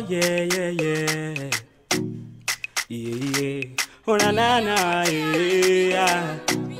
yeah, yeah, yeah. Yeah, yeah. Oh, na, na, na, yeah.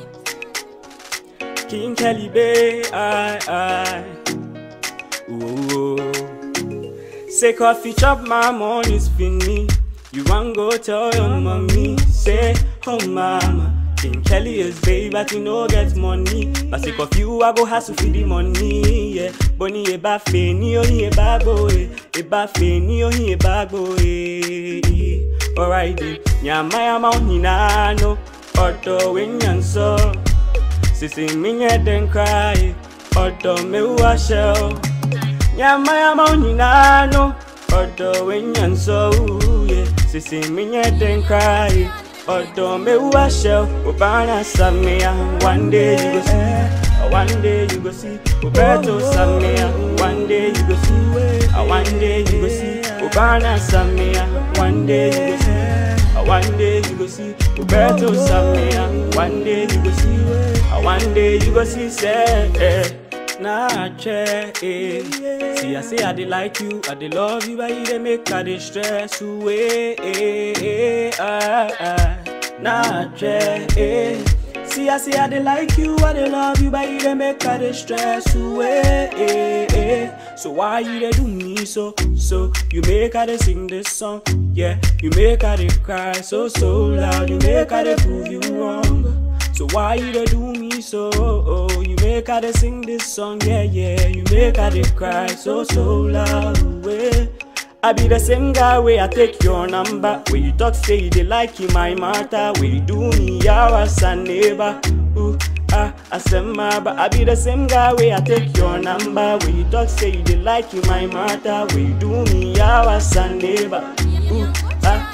King Kelly Bay, I, I. Ooh. Say coffee chop my money's fini. You want go tell your mommy. Say, oh mama. King Kelly is babe, but you no get money. But say of you, I go hustle for the money. Yeah, Bonnie e ba fe ni o ni e ba go e, e ba fe ni o ni e ba go e. Alright, then. nyama ya maunina no, odo wenyanso. Sisi minye den cry, odo me wa shell. Nyama ya maunina no, odo wenyanso. Yeah, sisi minye den cry. Odo me wa shell, ubana samia. One day you go see, uh, one day you go see. Uberto samia, one day you go see. Uh, one day you go see, ubana samia. One day you go see. Uh, one day you go see Roberto Samia. One day you go see. Uh, one day you go see. Say, eh, nah, che, eh. See, I say I dey like you, I dey love you, but you dey make I dey stress away. Eh, eh, ah, ah. Nah, che, eh. See, I say I dey like you, I dey love you, but you dey make I dey stress away. Eh, eh. So why you dey do me so, so? You make I dey sing this song, yeah. You make I dey cry so, so loud. You make I dey prove you wrong. So why you dey do me so? Oh, you make I dey sing this song, yeah, yeah. You make I dey cry so, so loud. Yeah. I be the same guy where I take your number. Where you talk, say you dey like you, my matter. Where you do me, yeah, as a neighbor. Ooh, ah, I said my, but I be the same guy where I take your number. Where you talk, say you dey like you, my matter. Where you do me, yeah, as a neighbor. Ooh, ah.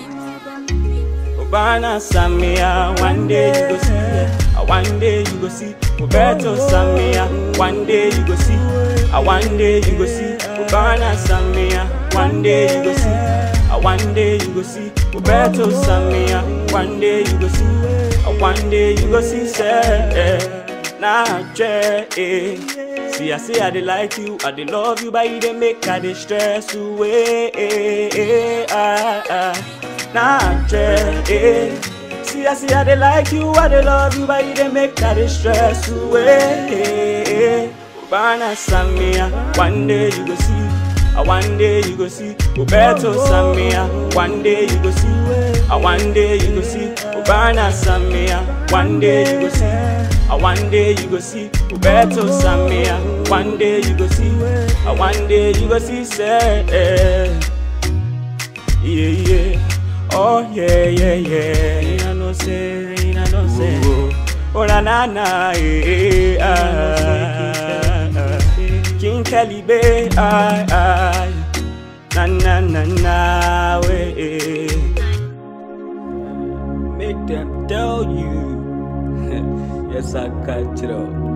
Obana Samia, one day you go see, yeah. one day you go see. Roberto Samia, one day you go see, Ah, one day you go see. Obana Samia, one day you go see, Ah, one day you go see. Roberto Samia, one day you go see, Ah, one day you go see. Say, eh, nah, che, eh. See, I say I dey like you, I dey love you, but you dey make I dey stress away. Eh, eh, ah, ah. Nah, che, eh. See, I say I dey like you, I dey love you, but you dey make I dey stress away. Eh, eh. Obana Samia, one day you go see. Ah, one day you go see Roberto Samia. One day you go see. Ah, one day you go see Obana Samia. One day you go see. Ah, one day you go see Roberto Samia. One day you go see. Ah, one day you go see. Say, eh. yeah, yeah. Oh yeah, yeah, yeah. You know say, you know say. Oh na na na, eh, ah, ah, ah. King Kelly Bay, I, I, na na na na, way. Make them tell you, yes I got it up.